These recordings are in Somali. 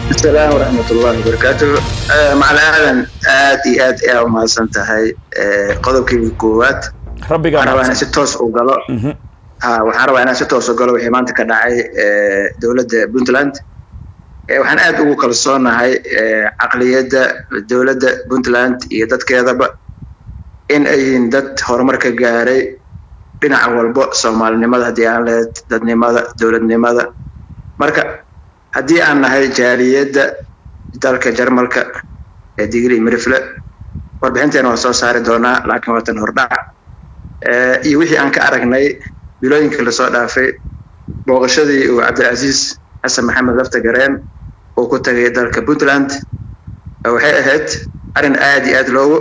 السلام ورحمة الله وبركاته مع الأهلا aad iyo aad ayaa umahadsan tahay qodobkii koowaad rabbiga waxaan rabaa inaan si toos u galo ha waxaan rabaa inaan si toos u galo wixii maanta ka dhacay dowladda puntland waxaan aad ugu kalsoonahay caqliyadda dowladda puntland iyo dadkeedaba in ay yihiin dad horumar ka gaaray dhinac walbo soomaalinimada haddii aan lehed dadnimada dowladnimada marka haddii aan nahay jaaliyadda dalka jarmalka ee digri mirifle warbixinteena waa soo saari doonaa laakiin waatan hordhac iyo wixii aan ka aragnay bilooyinkii lasoo dhaafay booqashadii uu cabdilcasiis xasan maxamed lafta gareen uu ku tagay dalka puntland waxay ahayd arrin aad iyo aad loogu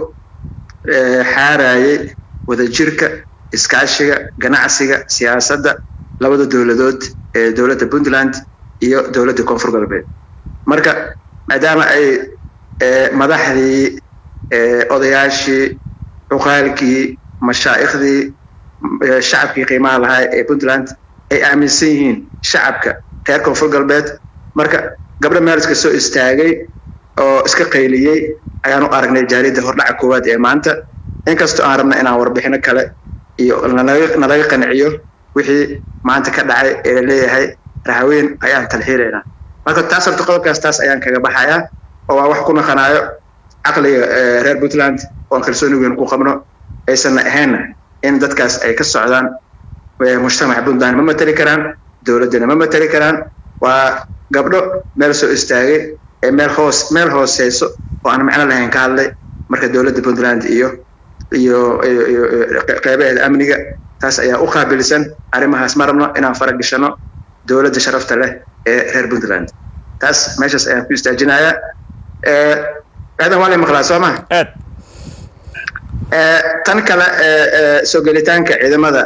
xaarayay wadajirka iskaashiga ganacsiga siyaasadda labada dowladood ee dowladda puntland iyo dowladda koonfur galbeed marka maadaama ay madaxdii odayaashii cuqaalkii mashaa'ikhdii shacabkii qiimaha lahaa ee puntland ay aaminsan yihiin shacabka reer koonfur galbeed marka gabdho meeliska soo istaagay oo iska qayliyey ayaan u aragnay jaaliyadda hordhaca koowaad ee maanta inkastoo aan rabna inaan warbixino kale iyo nalaga qanciyo wixii maanta ka dhacay ee laleeyahay rahaweyn ayaan talxiilaynaa marka taas horta qodobkaas taas ayaan kaga baxayaa oo waa wax ku naqanaayo caqliga reer puntland oon kalsooni weyn ku qabno aysanna ahaynna in dadkaas ay ka socdaan mujtamaca puntland ma mateli karaan dowladdana ma mateli karaan waa gabdho meel soo istaagay ee meel hoos meel hooseyso oo aan macno lahayn ka hadlay marka dowladda puntland iyo iyo iyo qeybaheeda amniga taas ayaa u qaabilsan arrimahaas ma rabno inaan fara gashano dowladda sharafta leh ee reer puntland taas meeshaas ayaan ku istaajinayaa aadan waa lay maqlaa soo maha aad tan kale soo gelitaanka ciidamada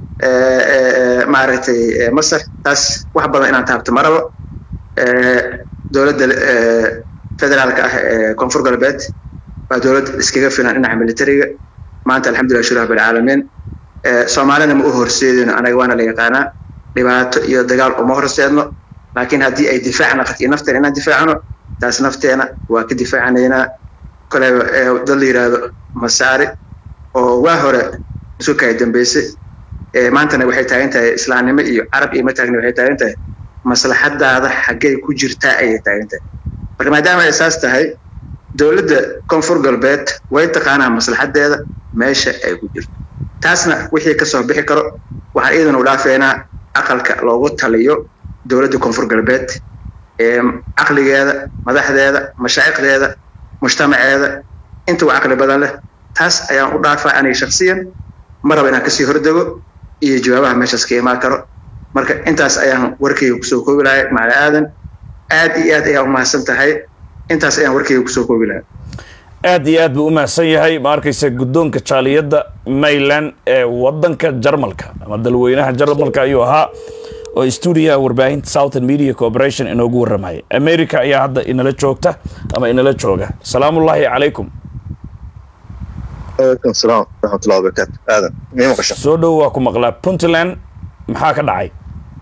maaragtay masar taas wax badan inaan taabto ma rabo dowladda federaalka ah ee koonfur galbeed waa dowlad iskaga filan dhinaca militariga maanta alxamdulillah shur rabbilcaalamiin soomaalina ma u horseedino anaga waana la yaqaanaa dhibaato iyo dagaal uma horseedno laakiin haddii ay difaac naqat iyo nafteena inaan difaacno taas nafteena waa ka difaacanaynaa koleba dad la yidhaahdo masaari oo waa hore isu kaya dambeysay maantana waxay taagan tahay islaamnimo iyo carab iyo ma taagni waxay taagan tahay maslaxadaada xaggay ku jirtaa ayay taagan tahay marka maadaama ay saas tahay dowladda koonfur galbeed way taqaanaa maslaxadeeda meesha ay ku jirto taasna wixii kasoo bixi karo waxaan iidan u dhaafeynaa aqalka loogu taliyo dowladda koonfur galbeed caqligeeda madaxdeeda mashaa'iqdeeda mujtamaceeda inta u caqli badan leh taas ayaan u dhaafaa aniga shaksiyan ma raba inaan kasii hordego iyo jawaabaha meeshaas ka imaan karo marka intaas ayaan warkayga kusoo koobi lahay macala aadan aad iyo aad ayaa umahadsan tahay intaas ayaan warkayga kusoo koobi lahay aad iyo aad buu u mahadsan yahay ma arkaysa guddoonka jaaliyadda mayland ee waddanka jarmalka ama dalweynaha jarmalka ayuu ahaa oo stuudiyaha warbaahinta southern media corporation inoogu warramaya america ayaa hadda inala joogta ama inala jooga salaamullaahi calaykum alaykum salaam waraxmatullahi wabarakaatu aadan mii maqasha soo dhow waa ku maqlaa puntland maxaa ka dhacay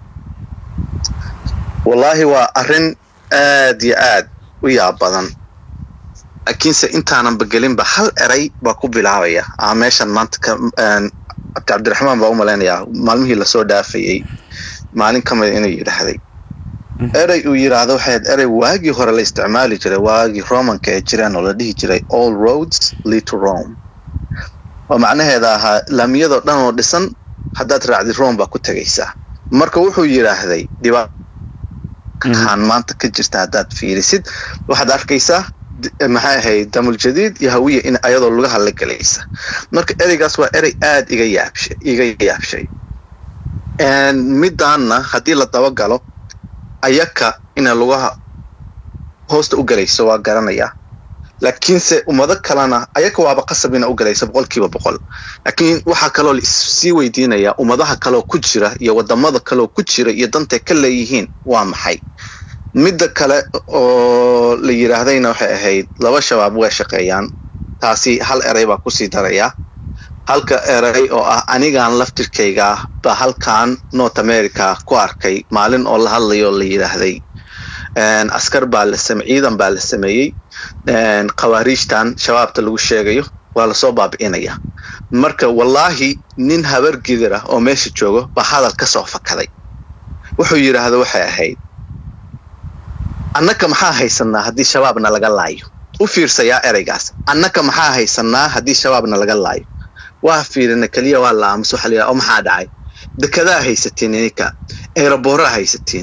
wallaahi waa arrin aad iyo aad u yaab badan laakiinse intaanan bagelinba hal eray baa ku bilaabaya aa meeshan maanta ka cabdiraxmaan baa u malaynayaa maalmihii lasoo dhaafayey maalin ka mida inuu yidhaahday erey uu yidhaahdo waxayd erey waagii hore la isticmaali jiray waagii romanka ee jireen oo la dhihi jiray all roads lead to rome oo macnaheeda ahaa laamiyadoo dhan oo dhisan haddaad raacdid rome baa ku tegaysaa marka wuxuu yidhaahday dhibaataan maanta ka jirta haddaad fiirisid waxaad arkaysaa maxay ahayd damul jadiid iyo hawiya in ayadoo lugaha la gelaysa marka ereygaas waa erey aad iga yaabshay iga yaabshay midaanna haddii la dabagalo ayaka ina lugaha hoosta u galayso waa garanayaa laakiinse ummado kalena ayaka waaba qasab ina u galayso boqolkiiba boqol laakiin waxaa kaloo sii weydiinayaa ummadaha kaloo ku jira iyo wadamada kaloo ku jira iyo dantay ka leeyihiin waa maxay midda kale oo la yidhaahdayna waxay ahayd laba shabaab way shaqeeyaan taasi hal erey baa kusii darayaa halka erey oo ah anigaan laftirkayga baa halkan north america ku arkay maalin oo la hadlayo la yidhaahday askar baa la same ciidan baa la sameeyey khawaariijtan shabaabta lagu sheegayo waa lasoo baabi'inaya marka wallaahi nin habar gidir ah oo meesha joogo baa hadal ka soo fakaday wuxuu yidhaahda waxay ahayd annaka maxaa haysanaa haddii shabaabna laga laayo u fiirsayaa ereygaas annaka maxaa haysanaa haddii shabaabna laga laayo waa fiirina keliya waa la aamus waxa la oo maxaa dhacay dekedaa haysatiin ininka eeraboorraa haysatiin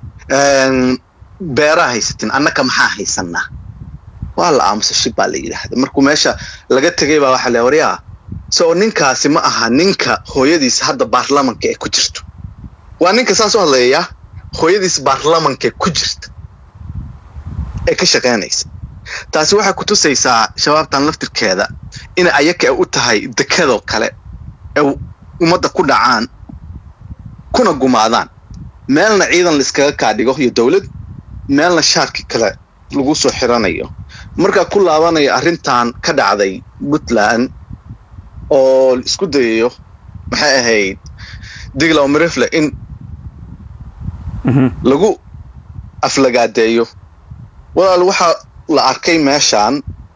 beeraa haysatiin annaka maxaa haysanaa waa la aamusa shib baa la yidhaahda markuu meesha laga tegay baa waxa la waryaa so ninkaasi ma aha ninka hooyadiis hadda baarlamanka ee ku jirto waa ninka saas u hadlayayaa hooyadiis baarlamanka ku jirta ee ka shaqaynaysa taasi waxay ku tusaysaa shabaabtan laftirkeeda inay ayaka u tahay dekadoo kale ee ummadda ku dhacaan kuna gumaadaan meelna ciidan laiskaga kaadhigo iyo dowlad meelna shaarki kale lagu soo xiranayo markaa ku laabanaya arrintan ka dhacday puntland oo isku dayayo maxay ahayd diglaw mirifle in lagu aflagaadeeyo walaal waxaa la arkay meeshaan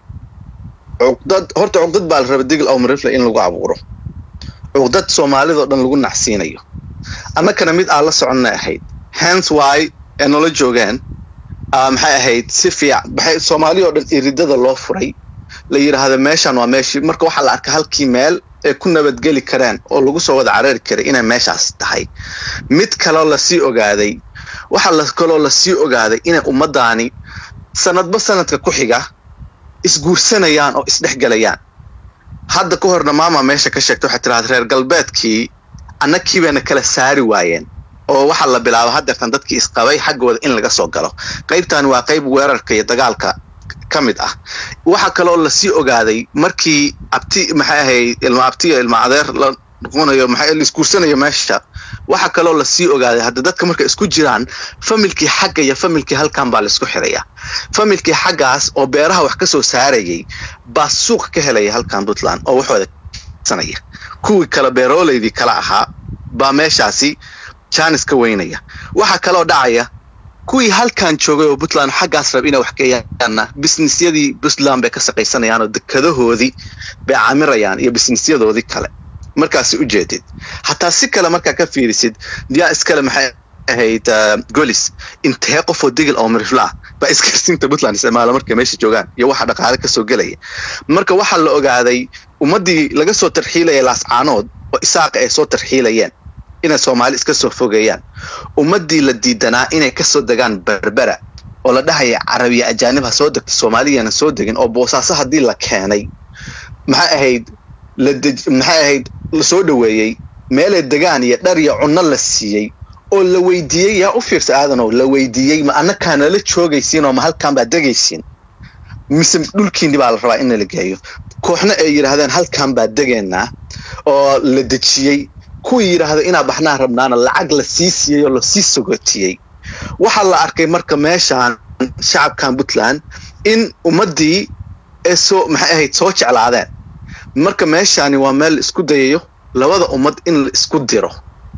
cuqdad horta cuqdad baa la raba digl aw mirifle in lagu abuuro cuqdad soomaalidao dhan lagu nacsiinayo annakana mid aan la soconna ahayd hens wy ee nala joogeen maxay ahayd si fiic maxay soomaali oo dhan iridada loo furay la yidhaahda meeshaan waa meeshii marka waxaa la arkay halkii meel ay ku nabadgeli kareen oo lagu soo wada caraari karay inay meeshaas tahay mid kaloo lasii ogaaday waxaa la kaloo lasii ogaaday inay ummaddaani sanadba sanadka ku xiga isguursanayaan oo isdhexgelayaan hadda ka horna maama meesha ka sheegta waxay tidhahda reer galbeedkii annakii bayna kala saari waayeen oo waxaa la bilaaba hadeertan dadkii isqabay xaggooda in laga soo galo qaybtan waa qayb weerarka iyo dagaalka ka mid ah waxaa kaloo lasii ogaaday markii abti maxay ahayd ilma abtiyo ilma adeer la noqonayo maxay la isguursanayo meesha waxaa kaloo lasii ogaaday hadda dadka markay isku jiraan familkii xagga iyo familkii halkan baa laisku xiraya familkii xaggaas oo beeraha wax ka soo saarayay baa suuq ka helaya halkan puntland oo waxooda sanaya kuwii kale beerooleydii kala ahaa baa meeshaasi jaanis ka weynaya waxaa kaloo dhacaya kuwii halkan joogay oo puntland xaggaas rab inay wax geeyaanna bisnisyadii puntland bay ka shaqaysanayaan oo dekadahoodii bay camirayaan iyo bisnisyadoodii kale markaasi u jeedid hataa si kale markaa ka fiirisid yaa iskale maxay ahayd golis intee qofoo digil oo miriflaa baa iskarsiinta puntland isticmaala markay meesha joogaan iyo waxa dhaqaale kasoo gelaya marka waxaa la ogaaday ummaddii laga soo tarxiilaya laascaanood oo isaaqa ay soo tarxiilayeen inay soomaali iska soo fogeeyaan ummaddii la diidanaa inay kasoo degaan berbera oo la dhahaya carabiya ajaanib ha soo degta soomaaliyana soo degin oo boosaaso haddii la keenay maxay ahayd maxay ahayd la soo dhoweeyey meelay degaan iyo dhar iyo cunno la siiyey oo la weydiiyey yaa u fiirsa aadanow la weydiiyey ma annakaa nala joogaysiin oo ma halkaan baa degaysiin mise dhulkiinni baa la rabaa in la geeyo kooxna ay yidhaahdeen halkaan baa degaynaa oo la dejiyey kuwii yidhaahda inaa baxnaa rabnaana lacag la sii siiyey oo lasii sogotiyey waxaa la arkay marka meeshaan shacabkan puntland in ummaddii ee soo maxay ahayd soo jeclaadeen marka meeshaani waa meel la isku dayayo labada ummad in la isku diro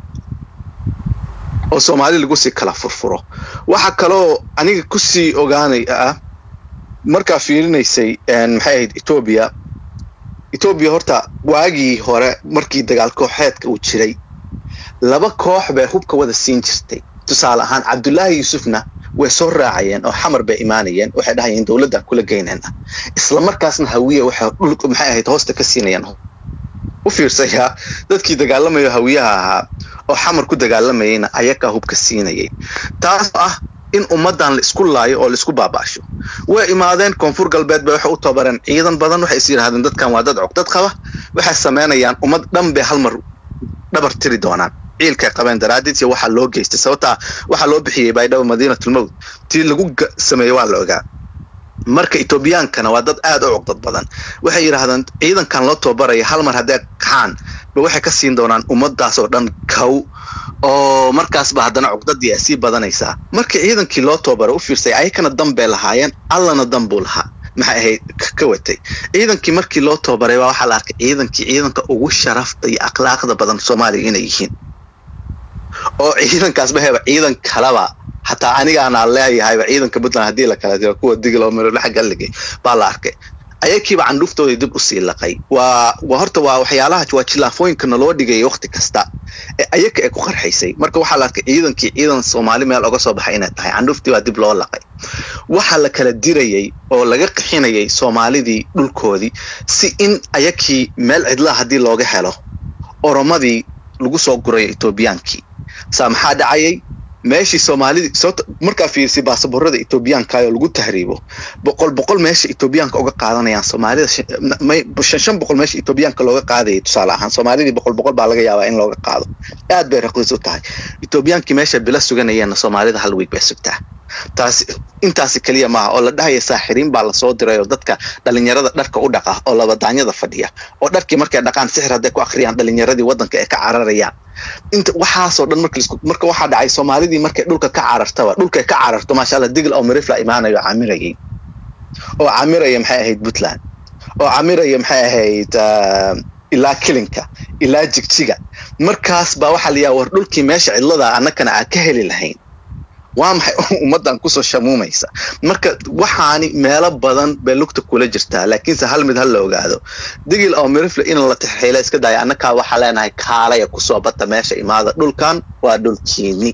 oo soomaali lagu sii kala furfuro waxaa kaloo aniga kusii ogaanay ah markaa fiirinaysay maxay ahayd etoobiya etoobiya horta waagii hore markii dagaal kooxeedka uu jiray laba koox bay hubka wada siin jirtay tusaale ahaan cabdullaahi yuusufna way soo raacayeen oo xamar bay imaanayeen waxay dhahayeen dowladdan kula geynayna isla markaasna hawiya waxay dhulka maxay ahayd hoosta ka siinayaan u fiirsayaa dadkii dagaalamayo hawiyaha ahaa oo xamar ku dagaalamayayna ayakaa hubka siinayay taas ah in ummaddan la isku laayo oo la isku baabaasho way imaadeen koonfur galbeed bay waxay u tababareen ciidan badan waxay is yidhahdeen dadkan waa dad cogdad qaba waxay samaynayaan ummad dhan bay hal mar dhabar tiri doonaan ciilkay qabeen daraaddiid iyo waxaa loo geystay sababtaa waxaa loo bixiyey baydhabo madiinatulmowd tii lagu sameeyey waa la ogaa marka etoobiyaankana waa dad aad u cogdad badan waxay yidhaahdeen ciidankan loo tababaraya hal mar hadday kaxaan ba waxay ka siin doonaan ummadaas oo dhan kow oo markaasba haddana cogdadii ay sii badanaysaa markii ciidankii loo tababaray u fiirsay ayakana dan bay lahaayeen allana dan buu lahaa maxay ahayd ka watay ciidankii markii loo tababaray baa waxaa la arkay ciidankii ciidanka ugu sharafta iyo akhlaaqda badan soomaaliya inay yihiin oo ciidankaasba heba ciidan kaleba hataa anigaana leeyahayba ciidanka puntland haddii la kala diro kuwa diglo mirodhe xaggaligay baa la arkay ayakiiba candhuuftooda dib usii laqay waa waa horta waa waxyaalaha waa jilaafooyinka naloo dhigaya waqti kasta ee ayaka ee ku qarxaysay marka waxaa la arkay ciidankii ciidan soomaali meel oga soo baxay inay tahay candhuuftii baa dib loo laqay waxaa la kala dirayay oo laga qixinayay soomaalidii dhulkoodii si in ayakii meel cidlaa haddii looga helo oromadii lagu soo gurayo etoobiyaankii saa maxaa dhacayay meeshii soomaalidii sababta markaa fiirisay baasaboorada etoobiyaankaayoo lagu tahriibo boqol boqol meesha etoobiyaanka uga qaadanayaan soomaalida shan shan boqol meesha etoobiyaanka looga qaadayay tusaale ahaan soomaalidii boqol boqol baa laga yaabaa in looga qaado aad bay raqiis u tahay etoobiyaankii meesha bila suganayeenna soomaalida hal week bay sugtaa taas intaasi keliya maaha oo la dhahaya saaxiriin baa lasoo diray oo dadka dhalinyarada dharka u dhaqa oo labadaanyada fadhiya oo dharkii markay dhaqaan sixir hadday ku akhriyaan dhalinyaradii waddanka ay ka cararayaan inta waxaasoo dhan marka marka waxaa dhacay soomaalidii markay dhulka ka carartaba dhulkay ka cararto maasha allah digl oo mirifla imaanayo camirayay oo camiraya maxay ahayd puntland oo camiraya maxay ahayd ilaa kilinka ilaa jigjiga markaas baa waxaa la yaha war dhulkii meesha cidlada annakana aan ka heli lahayn waa maxay ummaddan kusoo shamuumaysa marka waxaani meelo badan bay lugta kula jirtaa laakiinse hal mid ha la ogaado digil oo mirifle in la tixxiila iska daya annakaa waxaa leenahay kaalaya kusoo bata meesha imaada dhulkan waa dhulkiini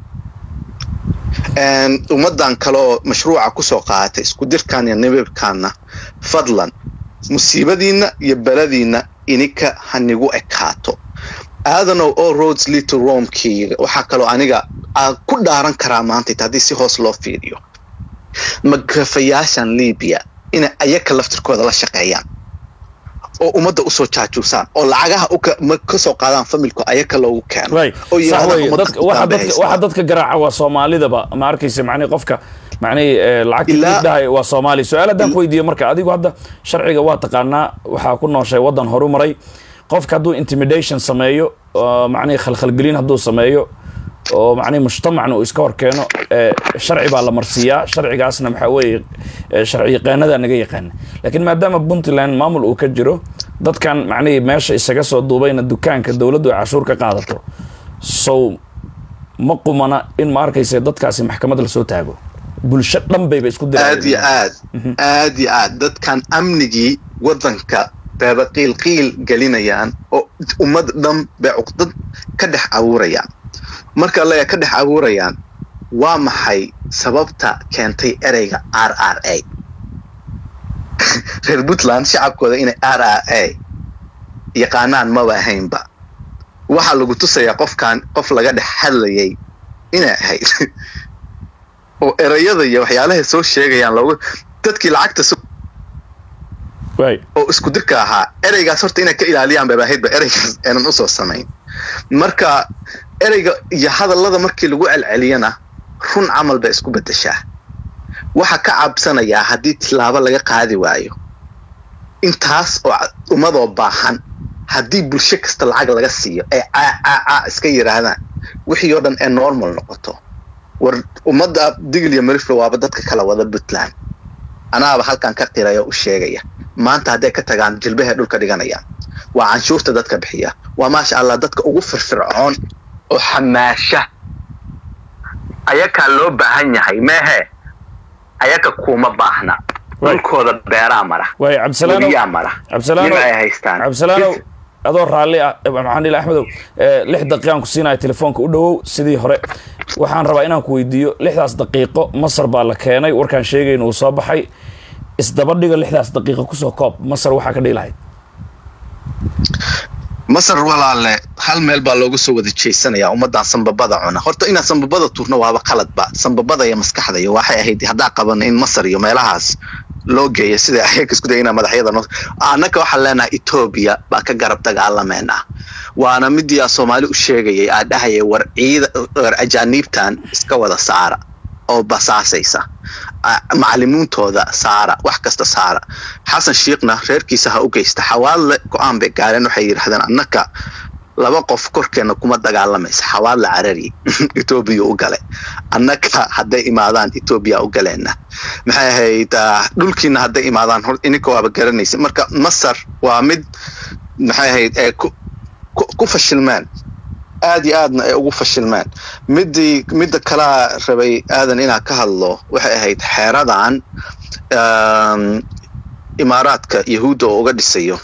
ummaddan kaleoo mashruuca kusoo qaadatay isku dirkan iyo nibibkanna fadlan musiibadiinna iyo beladiinna ininka hanigu ekaato aadanow oo roads lead to romekii waxaa kaloo aniga aan ku dhaaran karaa maanta haddii si hoos loo fiiriyo magafayaashan libiya inay ayaka laftirkooda la shaqeeyaan oo ummadda usoo jaajuusaan oo lacagaha kasoo qaadaan familku ayaka loogu keeno oo waxa dadka garaaca waa soomaalidaba ma arkaysa macnihi qofka macnihi lacagta waa soomaali su-aal haddaan ku weydiiyo marka adigu hadda sharciga waa taqaanaa waxaa ku nooshay waddan horu maray qofka hadduu intimidation sameeyo macnihi khalkhalgelin hadduu sameeyo oo macnihi mujtamacna uu iska hor keeno sharci baa la marsiiyaa sharcigaasna maxaa weeye sharci yaqaanada naga yaqaana laakiin maadaama puntland maamul uu ka jiro dadkan macnihii meesha isaga soo duubayna dukaanka dowladdu ay cashuur ka qaadato sow ma qumana in ma arkaysa dadkaasi maxkamad lasoo taago bulsho dhan bayba isku aad iyo aad aad iyo aad dadkan amnigii waddanka beeba qiil qiil gelinayaan oo ummad dhan bay cuqdad ka dhex abuurayaan marka leya ka dhex abuurayaan waa maxay sababta keentay ereyga r r a reer puntland shacabkooda inay r r a yaqaanaan maba ahaynba waxaa lagu tusayaa qofkan qof laga dhex hadlayay inay ahayd oo ereyada iyo waxyaalahay soo sheegayaan loogu dadkii lacagta oo isku dirka ahaa ereygaas horta inay ka ilaaliyaan bayba ahaydba ereygaas aanan usoo samayn marka ereyga iyo hadallada markii lagu celceliyana run camal bay isku beddeshaa waxa ka cabsanayaa haddii tilaabo laga qaadi waayo intaas oo ummadoo baahan haddii bulsho kasta lacag laga siiyo ay caacaaca iska yidhaahdaan wixii oo dhan ee normal noqoto war ummadda digil iyo mariflo waaba dadka kala wada puntland anaaba halkan ka qiraya u sheegaya maanta hadday ka tagaan jilbahay dhulka dhiganayaan waa canshuurta dadka bixiya waa maasha allah dadka ugu firfircoon oo xamaasha ayakaa loo baahan yahay meehe ayaka kuma baahna dhulkooda beeraa mara webiyaa mara nin ay haystaan cabdisalaanow adoo raalli ah maxaan dhihi axmedow lix daqiiqaan ku siinaya telefoonka u dhowow sidii hore waxaan rabaa inaan ku weydiiyo lixdaas daqiiqo masar baa la keenay warkaan sheegayna uu soo baxay isdaba dhiga lixdaas daqiiqo kusoo koob masar waxaa ka dhihi lahayd masar walaale hal meel baa loogu soo wada jeysanayaa ummaddan sambabada cuna horta inaan sambabada turno waaba qaladba sambabada iyo maskaxda iyo waxay ahayd haddaa qabano in masar iyo meelahaas loo geeya sida ayaga isku dayina madaxyada annaka waxaan leenahay etoobiya baa ka garab dagaalameena waana midii aa soomaali u sheegayay aa dhahaya war ciida war ajaaniibtan iska wada saara oo basaasaysa macalimiintooda saara wax kasta saara xasan shiikhna reerkiisa ha u geysta xawaadle go-aan bay gaareen waxay yidhahdeen annaka laba qof korkeenna kuma dagaalamaysa xawaadle carari etoobiya u gale annaka hadday imaadaan etoobiya u galeenna maxay ahayd dhulkiina hadday imaadaan ininka waaba garanaysa marka masar waa mid maxay ahayd ee ku fashilmeen aad iyo aadna ay ugu fashilmeen midii midda kalaa rabay aadan inaa ka hadlo waxay ahayd xeeradan imaaraadka yahuudda oo uga dhisayo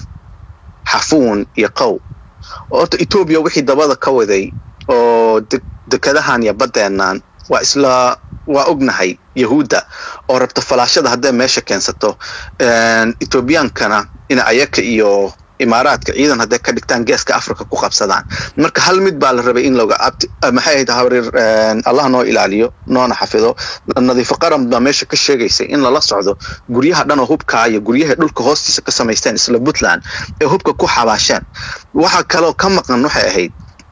xafuun iyo qow horta etoobiya wixii dabada ka waday oo dekadahan iyo baddeennan waa isla waa ognahay yahuudda oo rabta falaashada hadday meesha keensato etoobiyaankana in ayaka iyo imaaraadka ciidan hadday ka dhigtaan geeska africa ku qabsadaan marka hal mid baa la rabay in loga maxay ahayd habrir allah noo ilaaliyo noona xafido nadiifo qaran baa meesha ka sheegaysay in lala socdo guryaha dhan oo hubkaa iyo guryaha dhulka hoostiisa ka samaysteen isla puntland ee hubka ku xabaasheen waxa kaloo ka maqan waxay ahayd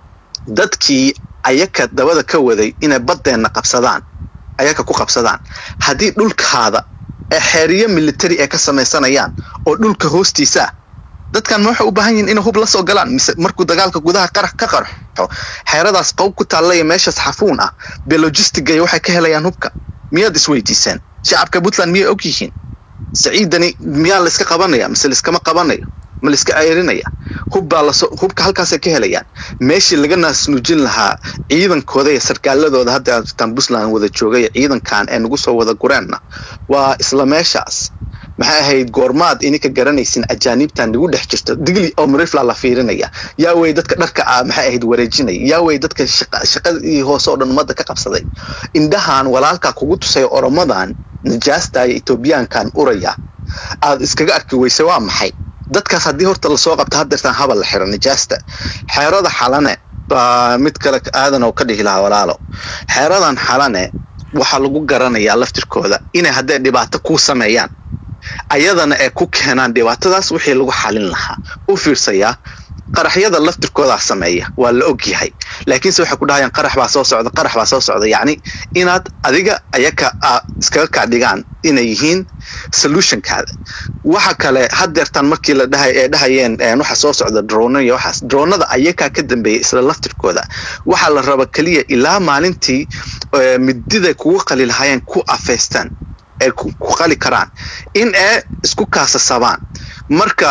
dadkii ayaka dabada ka waday inay baddeenna qabsadaan ayaka ku qabsadaan haddii dhulkaada ee xeeriyo military ay ka samaysanayaan oo dhulka hoostiisaa dadkan ma waxay u baahan yihin inay hub la soo galaan mise markuu dagaalka gudaha qarax ka qarxo xeeradaas qow ku taallaya meeshaas xafuun ah be logistigaya waxay ka helayaan hubka miyaad isweydiiseen shacabka puntland miyay og yihiin saciidani miyaa layska qabanaya mise layskama qabanayo ma layska ceerinaya hubbaa lasoo hubka halkaasay ka helayaan meeshii laga naasnuujin lahaa ciidankooda iyo sarkaaladooda hadda tan puntland wada joogay ciidankan ee nagu soo wada gureenna waa isla meeshaas maxay ahayd goormaad ininka garanaysin ajaaniibtan nagu dhex jirto digli oo marifla la fiirinaya yaa wey dadka dharka ah maxay ahayd wareejinaya yaa wey dadka shaqadii hoose oo dhan ummadda ka qabsaday indhahan walaalkaa kugu tusaya oromadan najaasta iyo etoobiyaankan uraya aad iskaga arki weyse waa maxay dadkaas haddii horta lasoo qabta haddeertaan habal la xiro najaasta xeerada xalane baa mid kale aadan oo ka dhihi lahaa walaalo xeeradan xalane waxaa lagu garanayaa laftirkooda inay hadday dhibaato kuu sameeyaan ayadana ay ku keenaan dhibaatadaas wixii lagu xalin lahaa u fiirsayaa qaraxyada laftirkoodaa sameeya waa la og yahay laakiinse waxay ku dhahayaan qarax baa soo socda qarax baa soo socda yacni inaad adiga ayaka iskaga kaa dhigaan inay yihiin solutionkaada waxa kale haddeertaan markii la dhahay ee dhahayeen waxa soo socda drona iyo waxaas dronada ayakaa ka dambeeya isla laftirkooda waxaa la raba keliya ilaa maalintii mididay kugu qali lahaayeen ku afeystaan ay ku qali karaan in ay isku kaasasabaan marka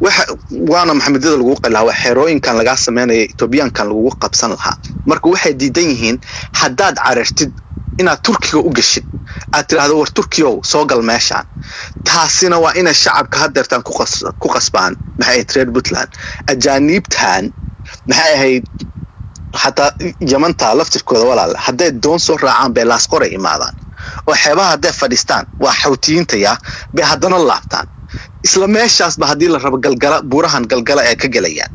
waana maxamedada lagu qali lahaa waa xerooyinkan lagaa sameynaya etoobiyaankan lagugu qabsan lahaa marka waxay diidan yihiin haddaad carartid inaad turkiga u geshid aad tidhaahdo war turkiyow soo gal meeshaan taasina waa inay shacabka haddeertaan ku qasbaan maxay ahayd reer puntland ajaaniibtan maxay ahayd xataa yamanta laftirkooda walaale hadday doon soo raacaan bay laasqoray imaadaan oo xeebaha hadday fadhiistaan waa xawtiyiintaya bay haddana laabtaan isla meeshaasba haddii la rabo galgala buurahan galgala ay ka gelayaan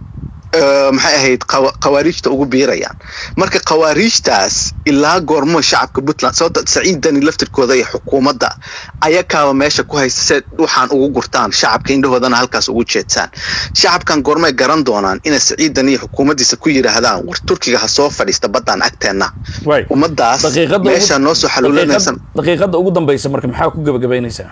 maxay ahayd khawaariijta ugu biirayaan marka khawaariijtaas ilaa goormo shacabka puntland sababta saciidani laftirkooda iyo xukuumadda ayakaaba meesha ku haysta se waxaan ugu gurtaan shacabka indhahoodana halkaas ugu jeedsaan shacabkan goormay garan doonaan inay saciidan iyo xukuumaddiisa ku yidhaahdaan war turkiga ha soo fadhiista baddaan agteenna ummadaas meesha noo soo xaluulanaysan daqiiqadda ugu dambaysa marka maxaa ku gabagabaynaysaa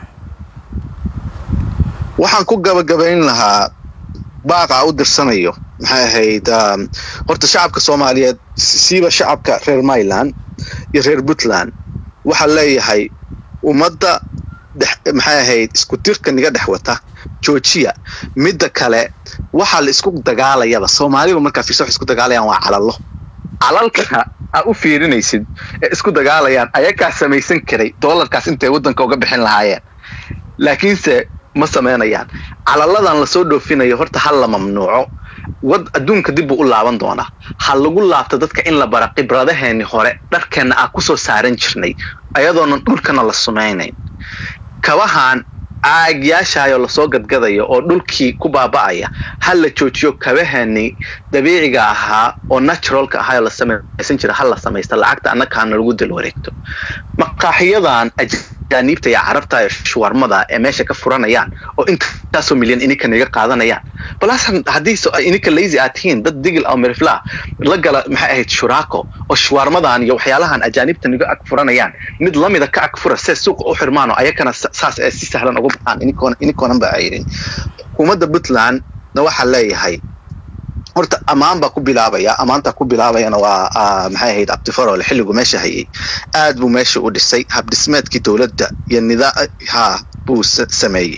waxaan ku gabagabayn lahaa baaqa u dirsanayo maxay ahayd horta shacabka soomaaliyeed siiba shacabka reer myland iyo reer puntland waxaa leeyahay ummadda maxay ahayd isku tirka niga dhex wata joojiya midda kale waxaa la isku dagaalayaba soomaaliba markaa fiirsa waxay isku dagaalayaan waa calalo calalka aa u fiirinaysid ee isku dagaalayaan ayakaa samaysan karay doolarkaas intay waddanka uga bixin lahaayeen laakiinse ma samaynayaan calaladan lasoo dhoofinayo horta ha la mamnuuco wad adduunka dib buu u laaban doonaa ha lagu laabto dadka in la bara khibradaheeni hore dharkeenna aa ku soo saaran jirnay ayadoonan dhulkana la sumaynayn kabahan caagyaashaayoo lasoo gadgadaya oo dhulkii ku baaba'aya ha la joojiyo kabaheenii dabiiciga ahaa oo naturalka ahaayoo la samaysan jira ha la samaysta lacagta annakaana lagu dal wareegto maqaaxiyadan ajaaniibta iyo carabta iyo shuwarmada ee meesha ka furanayaan oo intaasoo milyan ininka naga qaadanayaan balas haddii ininka lazy aad tihiin dad digil oo mirifla la gala maxay ahayd shuraako oo shuwarmadan iyo waxyaalahan ajaaniibta naga ag furanayaan mid lamida ka ag fura see suuqa u xirmaan oo ayakana saas ee si sahlan uga baxaan ininkoonan ba ayrin xukuumadda puntland na waxaa leeyahay horta ammaan baa ku bilaabaya ammaantaa ku bilaabayana waa maxay ahayd abtifarole xilligu meesha hayay aad buu meesha u dhisay habdhismeedkii dowladda iyo nidaa ha buu sameeyey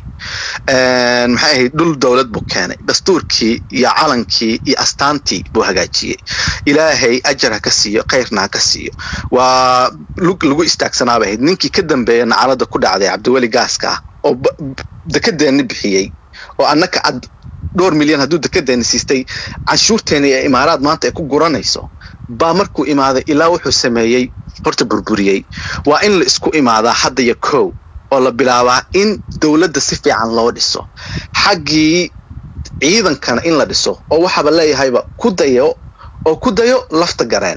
maxay ahayd dhul dowlad buu keenay dastuurkii iyo calankii iyo astaantii buu hagaajiyey ilaahay ajar ha ka siiyo khayrna ha ka siiyo waa lug lagu istaagsanaabay ahayd ninkii ka dambeeya nacalada ku dhacday cabdiweli gaaska ah oo dekedeenni bixiyey oo annaka ad dhowr milyan hadduu dekedeenni siistay canshuurteeni ee imaaraad maanta ay ku guranayso baa markuu imaaday ilaa wuxuu sameeyey horta burburiyey waa in la isku imaadaa hadda iyo kow oo la bilaabaa in dowladda si fiican loo dhiso xaggii ciidankana in la dhiso oo waxaaba leeyahayba ku dayo oo ku dayo lafta gareen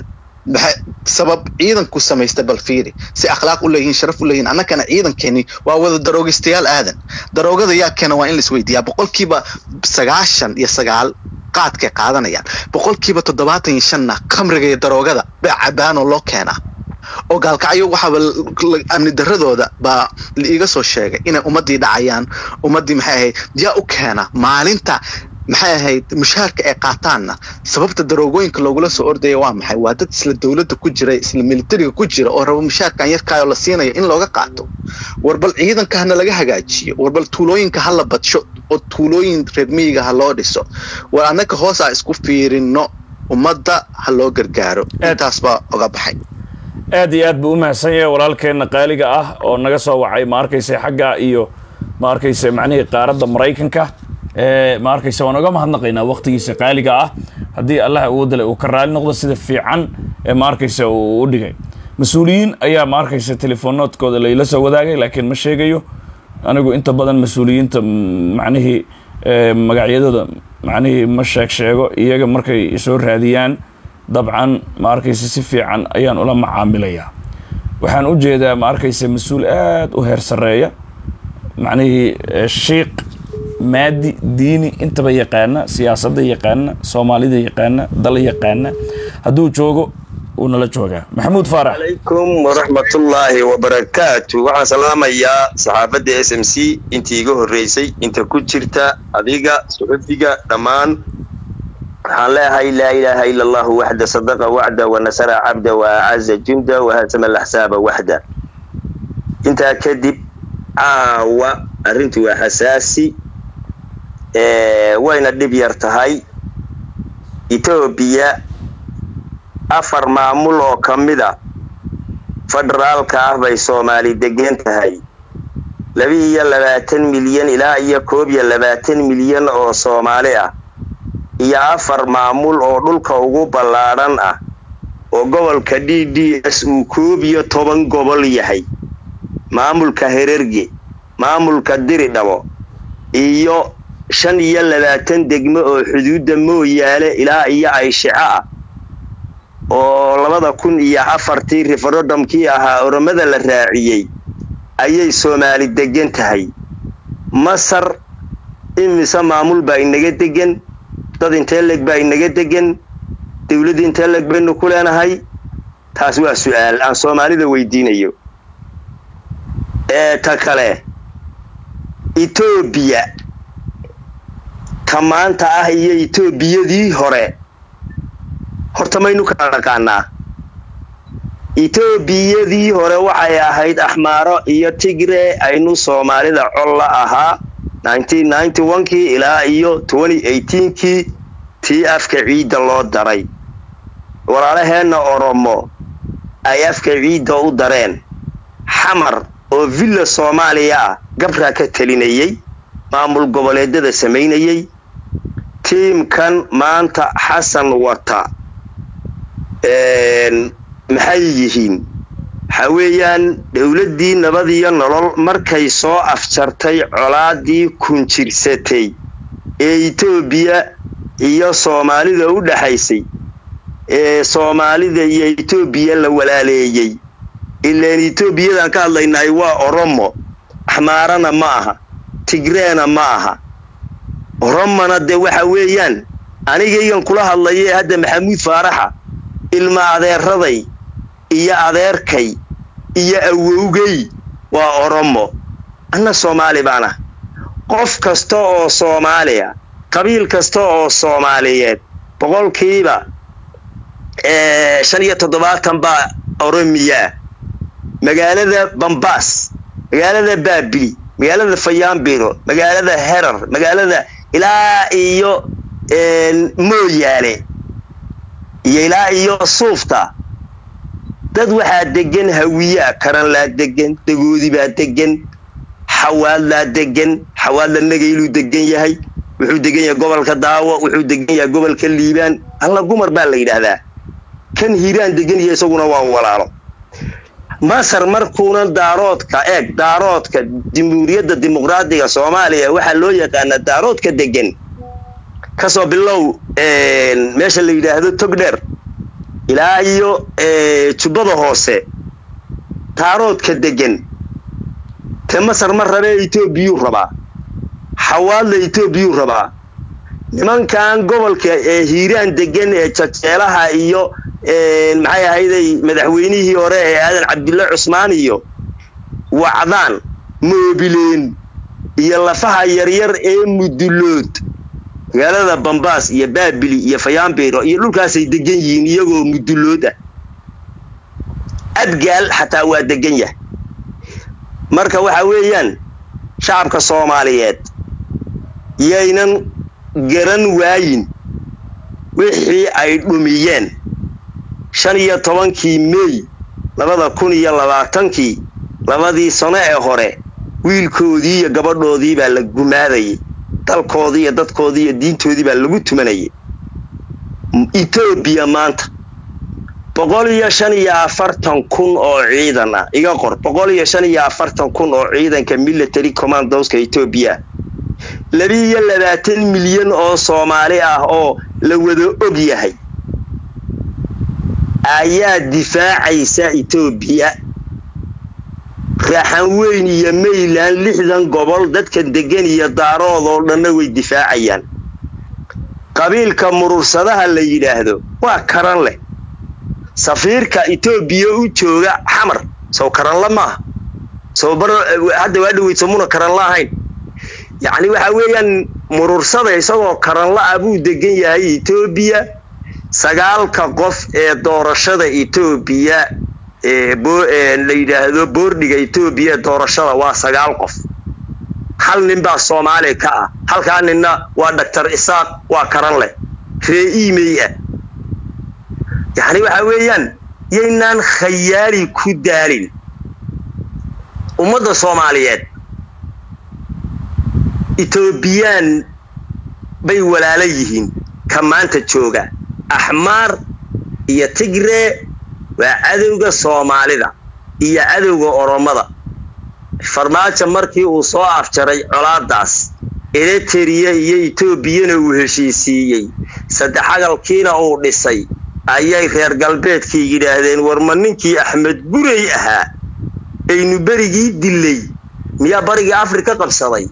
sabab ciidanku samaysta bal fiiri si akhlaaq u leeyihiin sharaf u leeyihin annakana ciidankeeni waa wada daroogistayaal aadan daroogada yaa keena waa in la isweydiiyaa boqolkiiba sagaashan iyo sagaal qaadkay qaadanayaan boqolkiiba toddobaatan iyo shanna khamriga iyo daroogada baa cabaanoo loo keenaa oo gaalkacyo waxaaba amni daradooda baa la iiga soo sheegay inay ummaddii dhacayaan ummaddii maxay ahayd yaa u keena maalinta maxay ahayd mushaharka ay qaataanna sababta daroogooyinka loogula soo ordaya waa maxay waa dad isla dowladda ku jira isla militariga ku jira oo raba mushaharkan yarkaayoo la siinayo in looga qaato warbal ciidanka hana laga hagaajiyo warbal tuulooyinka ha la badsho oo tuulooyin reer miyiga ha loo dhiso war annaka hoos a isku fiirino ummadda ha loo gargaaro intaas baa oga baxay aad iyo aad buu u mahadsan yahay walaalkeenna qaaliga ah oo naga soo wacay ma arkaysa xagga iyo ma arkaysa macnihii qaaradda maraykanka ma arkaysa waan oga mahadnaqaynaa waqtigiisa qaaliga ah haddii allah awoodale uu ka raali noqdo sida fiican ee ma arkaysa uu u dhigay mas-uuliyiin ayaa ma arkaysa telefonoodkooda layla soo wadaagay laakiin ma sheegayo anigu inta badan mas-uuliyiinta macnihii magacyadooda macnihii ma sheeg sheego iyaga markay soo raadiyaan dabcan ma arkaysa si fiican ayaan ula macaamilayaa waxaan u jeedaa ma arkaysa mas-uul aad u heer sarreeya macnihii shiiq maadi diini intaba yaqaana siyaasadda yaqaana soomaalida yaqaana dal yaqaana hadduu joogo wuu nala joogaa maxamuud faarax alaykum waraxmatullaahi wabarakaatu waxaan salaamayaa saxaafadda s m c intii iga horreysay inta ku jirta adiga suxufiga dhammaan waxaan leeyahay laa ilaaha ila allahu waxda sadaqa wacda wanasara cabda waacaza junda wahasama laxsaaba waxda intaa kadib caawa arrintu waa xasaasi wayna dhib yar tahay etoobiya afar maamul oo ka mida federaalka ah bay soomaali degan tahay laba iyo labaatan milyan ilaa iyo koob iyo labaatan milyan oo soomaali ah iyo afar maamul oo dhulka ugu ballaadhan ah oo gobolka d d s uu koob iyo toban gobol yahay maamulka hererge maamulka diridhabo iyo shan iyo labaatan degmo oo xuduudda mooyaale ilaa iyo ayshico ah oo labada kun iyo afartii referendumkii ahaa oromada la raaciyey ayay soomaali degan tahay masar imise maamul baa inaga degan dad intee leg baa inaga degan dawladda intee leg baynu ku leenahay taas waa su-aal aan soomaalida weydiinayo ee ta kale etoobiya ta maanta ah iyo etoobiyadii hore horta maynu kala dhaqaanaa etoobiyadii hore waxay ahayd axmaaro iyo tigre aynu soomaalida col la ahaa kii ilaa iyo kii tii afka ciidda loo daray walaalaheenna oromo ay afka ciidda u dareen xamar oo villa soomaaliya ah gabraa ka telinayey maamul goboleedyada samaynayey tiimkan maanta xasan wata maxay yihiin waxaa weeyaan dowladdii nabadiyo nolol markay soo afjartay colaadii kunjirsatay ee etoobiya iyo soomaalida u dhaxaysay ee soomaalida iyo etoobiya la walaaleeyey ilaan etoobiyadan ka hadlaynahay waa oromo axmaarana ma aha tigreena ma aha oromona dee waxa weeyaan anigaygan kula hadlaye hadda maxamuud faaraxa ilma adeeraday iyo adeerkay iyo awowgay waa oromo anna soomaali baana qof kasta oo soomaaliya qabiil kasta oo soomaaliyeed boqolkiiba shan iyo toddobaatan baa oromiyaa magaalada bambaas magaalada baabili magaalada fayaambiro magaalada herar magaalada ilaa iyo mooyaale iyo ilaa iyo suufta dad waxaa degan hawiyaa karanlaa degan dagoodibaa degan xawaadlaa degan xawaadla nagayluu degan yahay wuxuu degan yahay gobolka daawo wuxuu degan yahay gobolka liibaan alla gumar baa la yidhaahdaa kan hiiraan degan yahay isaguna waa walaalo masar markuuna daaroodka eeg daaroodka jamhuuriyadda dimuqraadiga soomaaliya waxaa loo yaqaanaa daaroodka degan kasoo bilow meesha la yidhaahdo togdheer ilaa iyo jubbada hoose daaroodka degan te masar ma rabee etoobiyuu rabaa xawaadla etoobiyuu rabaa nimankan gobolka ee hiiraan degan ee jajeelaha iyo maxay ahayday madaxweynihii hore ee aadan cabdulle cusmaan iyo wacdaan moobileen iyo lafaha yaryar ee mudulood magaalada bambaas iyo baabili iyo fayaambiro iyo dhulkaasay degan yihiin iyagoo mudulood ah abgaal xataa waa degan yahay marka waxa weeyaan shacabka soomaaliyeed yaynan garan waayin wixii ay dhumiyeen shan iyo tobankii mey labada kun iyo labaatankii labadii sano ee hore wiilkoodii iyo gabadhoodii baa la gumaadayay dalkoodii iyo dadkoodii iyo diintoodii baa lagu tumanayay etoobiya maanta boqol iyo shan iyo afartan kun oo ciidan ah iga qor boqol iyo shan iyo afartan kun oo ciidanka military commandoska etoobiya labi-iyo labaatan milyan oo soomaali ah oo la wada og yahay ayaa difaacaysa etoobiya raaxan weyn iyo mayland lixdan gobol dadka degan iyo daarood oo dhanna way difaacayaan qabiilka murursadaha la yidhaahdo waa karan leh safiirka etoobiya u jooga xamar sow karanla maaha sow bar hadda waa dhaweyd somuna karanla ahayn yacni waxa weeyaan murursada isagoo karanla ah buu degan yahay etoobiya sagaalka qof ee doorashada etoobiya la yidhaahdo boordhiga etoobiya ee doorashada waa sagaal qof hal nin baa soomaali ka ah halkaa ninna waa doctor isaaq waa karan leh ree imey ah yacni waxa weeyaan yaynaan khayaali ku daalin ummadda soomaaliyeed etoobiyaan bay walaala yihiin ka maanta jooga axmaar iyo tigree waa cadowga soomaalida iyo cadowga oromada farmaajo markii uu soo afjaray colaadaas ereteriya iyo etoobiyana uu heshiisiiyey saddexagalkiina uu dhisay ayay reer galbeedkii yidhaahdeen war ma ninkii axmed gurey ahaa aynu berigii dillay miyaa barigii afrika qabsaday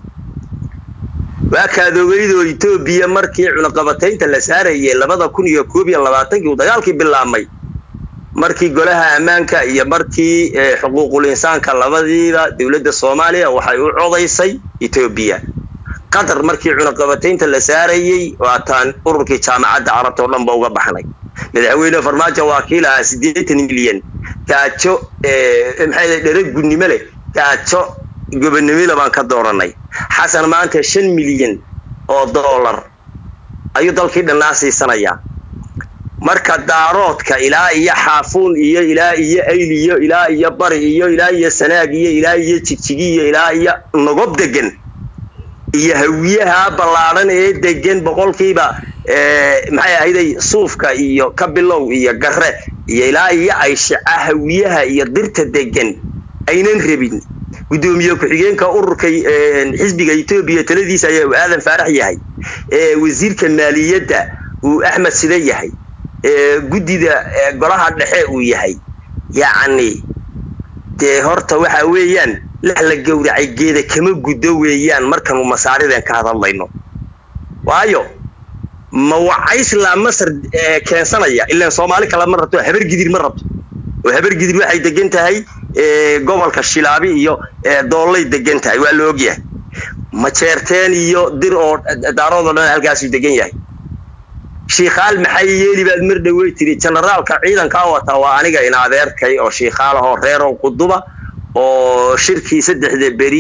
waa kaadogeydoo etoobiya markii cunaqabataynta la saarayay labada kun iyo koob iyo labaatankii uu dagaalkii bilaabmay markii golaha ammaanka iyo markii xuquuqul insaanka labadiiba dowladda soomaaliya waxay u codaysay etoobiya qatar markii cunaqabataynta la saarayey waataan ururkii jaamacadda carabta oo dhan ba uga baxnay madaxweyne farmaajo waa kii lahaa siddeetan milyan gaajo maxay dhereg gudnimo leh gaajo gobonimila baan ka dooranay xasan maanta shan milyan oo dollar ayuu dalkii dhannaa siisanayaa marka daaroodka ilaa iyo xaafuun iyo ilaa iyo ayliyo ilaa iyo bari iyo ilaa iyo sanaag iyo ilaa iyo jigjigi iyo ilaa iyo nogob degan iyo hawiyaha ballaadhan ee degan boqolkiiba maxay ahayday suufka iyo kabilow iyo garre iyo ilaa iyo ayshaca hawiyaha iyo dirta degan aynan rabin guddoomiye ku-xigeenka ururka xisbiga etoobiya taladiisa ayaa uu aadan faarax yahay wasiirka maaliyadda uu axmed side yahay guddida golaha dhexe uu yahay yacni dee horta waxa weeyaan lex la gowracay geeda kama guddo weeyaan markanu masaariden ka hadadlayno waayo ma wacaysla masar keensanaya ilaan soomaali kale ma rabto habar gidir ma rabto oo habar gidir waxay degan tahay gobolka shilaabi iyo doollay degan tahay waa la ogyahay majeerteen iyo dir oo daarood oo dhan halkaasuu degan yahay shiikhaal maxay yeeli baad mar dhawey tiri generaalka ciidankaa wataa waa aniga in adeerkay oo shiikhaal ahoo reerow quduba oo shirkii saddexda beri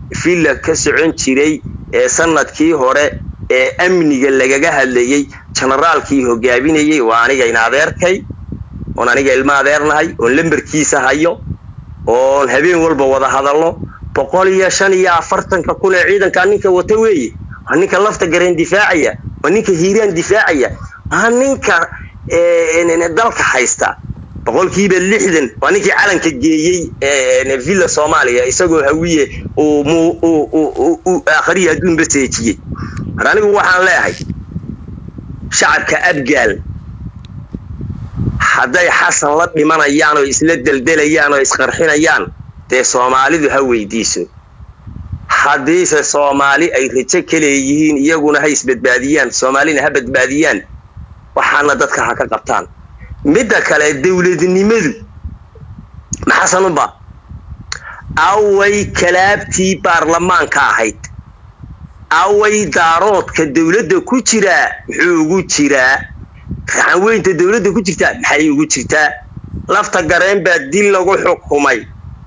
villa ka socon jiray ee sanadkii hore ee amniga lagaga hadlayey generaalkii hogaaminayey waa aniga in adeerkay oon aniga ilmo adeernahay oon lambarkiisa hayo oon habeen walba wada hadalno boqol iyo shan iyo afartanka kun ee ciidankaa ninka wata weeye waa ninka lafta gareen difaacaya waa ninka hiiraan difaacaya waa ninka dalka haysta boqolkiiba lixdan waa ninkii calanka geeyey villa soomaaliya isagoo hawiye uu akhriya adduunba seejiyey mar anigu waxaan leeyahay shacabka abgaal hadday xasan la dhimanayaan oo isla deldelayaan oo isqarxinayaan dee soomaalidu ha weydiiso haddiise soomaali ay rajo ka leeyihiin iyaguna ha isbadbaadiyaan soomaalina ha badbaadiyaan waxaana dadka ha ka qabtaan midda kale dowladnimadu maxasanunba away kalaabtii baarlamaanka ahayd away daaroodka dowladda ku jiraa muxuu ugu jiraa raxanweynta dowladda ku jirtaa maxay ugu jirtaa lafta gareen baa dil lagu xukumay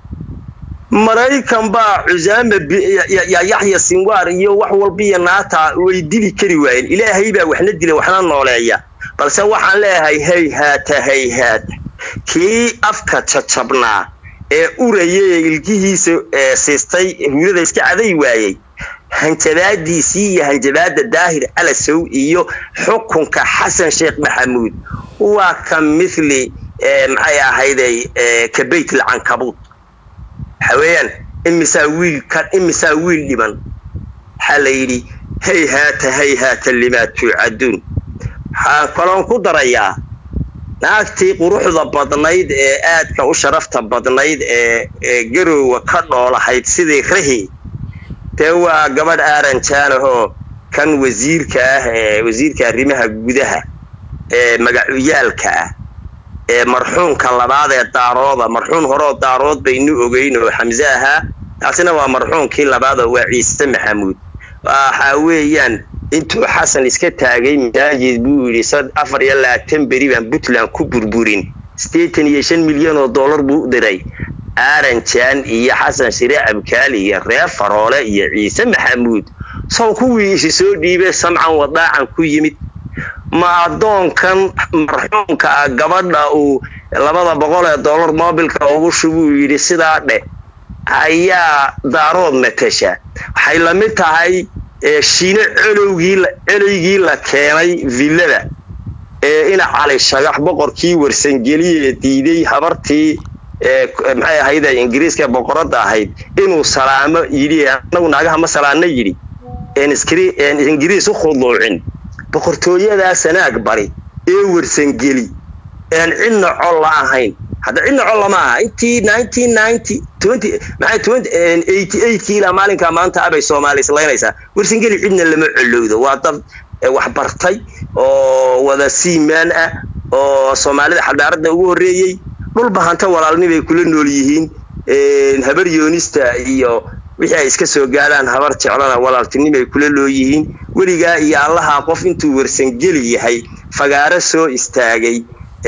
maraykan baa cusaama yaxya sinwaar iyo wax walbiyo naata way dili kari waayeen ilaahay baa waxna dila waxna nooleeya balse waxaan leeyahay hayhaata hayhaata kii afka jajabnaa ee uraya ee ilkihiisa siistay huurada iska caday waayey hanjabaadiisii iyo hanjabaada daahir alasow iyo xukunka xasan sheekh maxamuud waa ka mithli maxay ahayday ka bayt alcankabuud waxa weeyaan imisaa wiil ka imisaa wiil dhiban waxaa la yidhi hayhaata hayhaata limaa tuucaduun waxaan kaloon ku darayaa naagtii quruxda badnayd ee aadka u sharafta badnayd ee garowga ka dhoolahayd sidii rahi dee waa gabadh aaran jaanahoo kan wasiirka ah ee wasiirka arrimaha gudaha ee magacuyaalka ah ee marxuumka labaad ee daarooda marxuum horeo daarood baynu ogeyn oo xamse ahaa taasina waa marxuumkii labaadoo waa ciise maxamuud waxa weeyaan intuu xasan iska taagay masaajid buu yidhi afar iyo labaatan beri baan puntland ku burburin siddeetan iyo shan milyan oo dollar buu u diray aaran jaan iyo xasan shire abkaali iyo reer faroole iyo ciise maxamuud sow kuwii isi soo dhiibay samcan wadaacan ku yimid ma addoonkan marxuumka ah gabadha uu labada boqol ee dollar moobilka ugu shubuu yidhi sidaa dheh ayaa daarood matasha waxay la mid tahay shiine colowgii coloygii la keenay villada ee ina cali shagax boqorkii warsangeliye diiday habartii maxay ahayd ingiriiska boqoradda ahayd inuu salaamo yidhi anagu naagaha ma salaana yidhi ingiriis u khuduucin boqortooyadaa sanaag bari ee warsangeli een cidna col la ahayn hadda cidna col lama aha intii kii ilaa maalinkaa maanta abay soomaali islaynaysaa warsangeli cidna lama colowdo waa dad wax bartay oo wada siimaan ah oo soomaalida xadaaradda ugu horreeyey dhulba hanta walaalni bay kula nool yihiin habar yoonista iyo wixii ay iska soo gaadhaan habar jeclana walaaltinimay kula looyihiin weligaa iyo allaha qof intuu warsangeli yahay fagaaro soo istaagay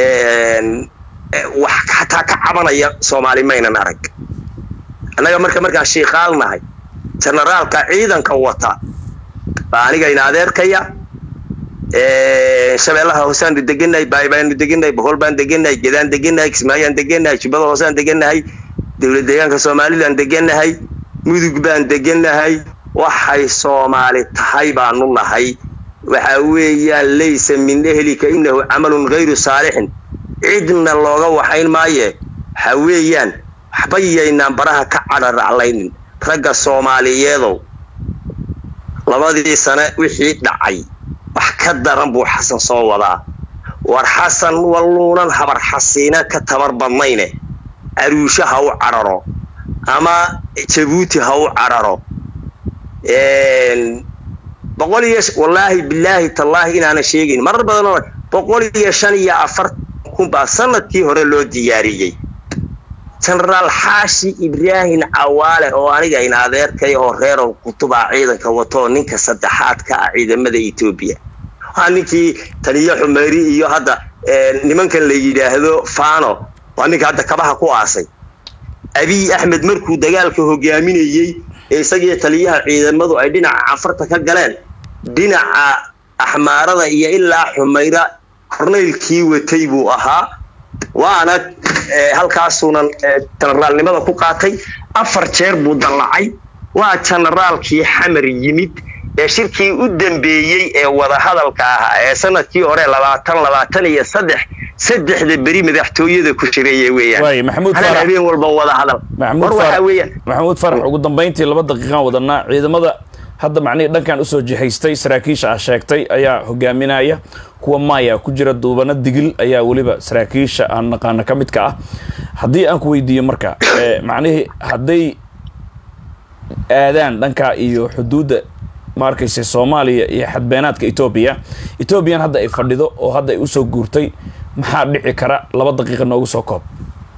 wax xataa ka cabanaya soomaali maynan arag annaga marka markaan shiiqaalnahay jenaraalka ciidanka wata baa aniga ina adeerkaya shabeellaha hoosaanu degannahay baaybaanu degannahay bohol baan degannahay gedaan degannahay kismaayaan degannahay jubbada hoosaan degannahay dowlad deegaanka somalilan degannahay mudug baan degannahay waxay soomaali tahay baanu nahay waxa weeyaan laysa min ehlika innahu camalun hayru saalixin cidna looga waxayn maaye waxa weeyaan waxba yaynaan baraha ka cadharaclaynin ragga soomaaliyeedow labadii sane wixii dhacay wax ka daran buu xasan soo wadaa war xasan walluunan habar xasiina ka tabar badnayne aruusho ha u cadharo ama jabuuti ha u cadharo boqol iyo wallaahi bilaahi tallaahi inaana sheegayn marar badanoo boqol iyo shan iyo afartan kun baa sanadkii hore loo diyaariyey jenaraal xaashi ibraahim cawaale oo aniga in adeerkay oo reerow kutubaa ciidanka watoo ninka saddexaad ka ah ciidamada etoobiya waa ninkii taliyo xumeyri iyo hadda nimankan la yidhaahdo fano waa ninka hadda kabaha ku aasay abiy axmed markuu dagaalka hogaaminayey ee isagiiyo taliyaha ciidamadu ay dhinaca canfarta ka galeen dhinaca axmaarada iyo ilaa xumayra kornaylkii watay buu ahaa waana halkaasuunan jenaraalnimada ku qaatay afar jeer buu dallacay waa jenaraalkii xamar yimid ee shirkii u dambeeyey ee wadahadalka ahaa ee sanadkii hore labaatan labaatan iyo saddex saddexda beri madaxtooyada ku jireeye weeyaan hal habeen walba wadahadal war waxaa weeyaan maxamuud farax ugu dambayntii laba daqiiqaan wadanaa ciidamada hadda macnihii dhankan usoo jihaystay saraakiisha ah sheegtay ayaa hogaaminaya kuwa maaya ku jira duubano digil ayaa weliba saraakiisha aan naqaano ka midka ah haddii aan ku weydiiyo marka macnihii hadday aadaan dhankaa iyo xuduudda ma arkaysa soomaaliya iyo xadbeenaadka etoobiya etoobiyan hadda ay fadhido oo hadda ay usoo guurtay maxaa dhici kara laba daqiiqa noogu soo koob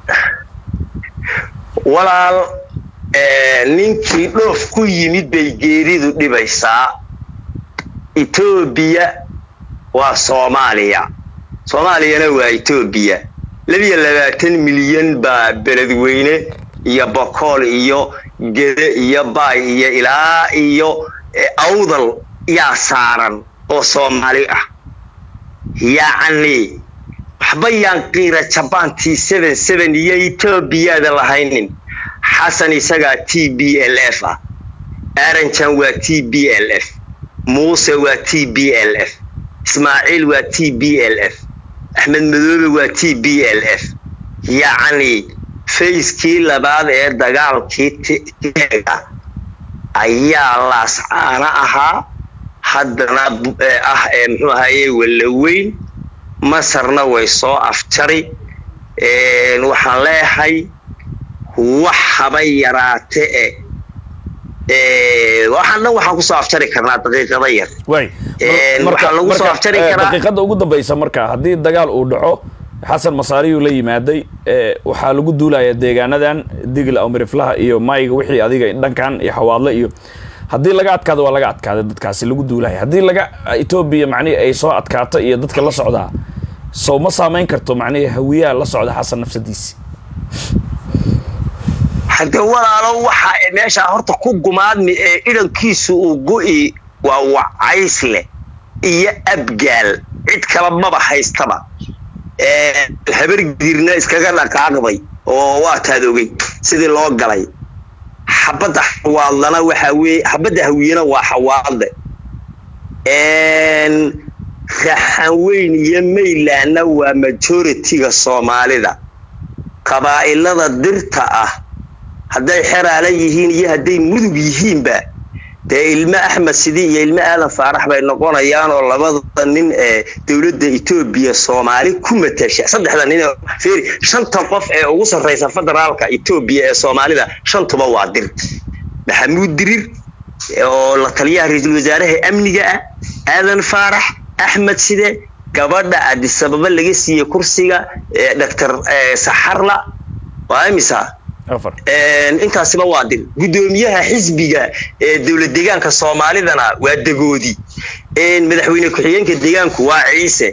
walaal ninkii dhoof ku yimid bay geeridu dhibaysaa etoobiya waa soomaaliya soomaaliyana waa etoobiya labiyo labaatan milyan baa beledweyne iyo bokool iyo gede iyo baay iyo ilaa iyo awdal yaa saaran oo soomaali ah yacni waxba yaan qiira jabaantii seven seven iyo etoobiyaada lahaynin xasan isagaa t b l f ah aranjan waa t b l f muuse waa t b l f ismaaciil waa t b l f axmed madoobe waa t b l f yacni fayskii labaad ee dagaalkii teega ayaa laascaana ahaa haddana ah ee muxuu ahaye wallaweyn masarna way soo afjari waxaan leeyahay wax haba yaraate e waxaan dhan waxaan kusoo afjari karnaa daqiiqada yar waxaa lagu soo afjari karaa daqiiqada ugu dambaysa marka haddii dagaal uu dhaco xasan masaariyuu la yimaaday waxaa lagu duulayaa deegaanadan digla amiriflaha iyo mayga wixii adiga dhankan iyo xawaadle iyo haddii laga adkaado waa laga adkaaday dadkaasi lagu duulaya haddii laga etoobiya macnihi ay soo adkaato iyo dadka la socdaa sow ma saamayn karto macnihi hawiyaha la socda xasan nafsadiisi hadde walaalo waxa meeshaa horta ku gumaadmi ee idhankiisu uu go'i waa wacaysle iyo abgaal cid kala maba haystaba habargiirna iskaga dhaqaaqday oo waa taad ogey sidii loo galay xabadda xawaadlana waxaa weye xabadda hawiyena waa xawaadle raxanweyn iyo maylandna waa majoritiga soomaalida qabaa'ilada dirta ah hadday xeraala yihiin iyo hadday mudug yihiinba dee ilmo axmed sidi iyo ilmo aadan faarax bay noqonayaan oo labada nin ee dowladda etoobiya soomaali ku matasha saddexda nin feri shanta qof ee ugu sarraysa federaalka etoobiya ee soomaalida shantuba waa dir maxamuud dirir oo la taliyaha ra-iisul wasaaraha amniga ah aadan faarax axmed side gabadha adisababa laga siiyey kursiga doctor saxarla waa imisa intaasiba waa dir guddoomiyaha xisbiga ee dowlad deegaanka soomaalidana waa dagoodi madaxweyne ku-xigeenka deegaanku waa ciise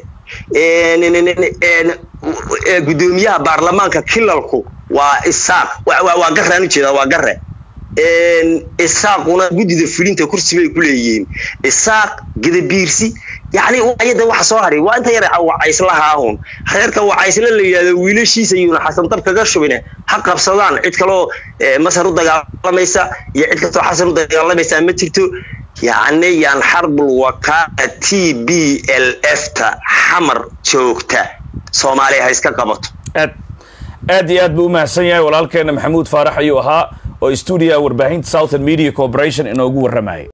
guddoomiyaha baarlamaanka kilalku waa isaaq waa garaan ujeeda waa gare isaaquna guddida fulinta kursi bay ku leeyihiin isaaq gadabiirsi yani ayada waxa soo haray waa inta yar wacayslahaahun reerka wacaysle la yidhahdo wiilashiisa yuuna xasan dab kaga shubine ha qabsadaan cid kaloo masar u dagaalamaysa iyo cid kastoo xasan u dagaalamaysa ma jirto yacni yaan xarbul wakaala t b l f ta xamar joogta soomaaliya ha iska qabato aad aad iyo aad buu umahadsan yahay walaalkeena maxamuud faarax ayuu ahaa oo stuudiyaha warbaahinta southern media corporation inoogu warramayay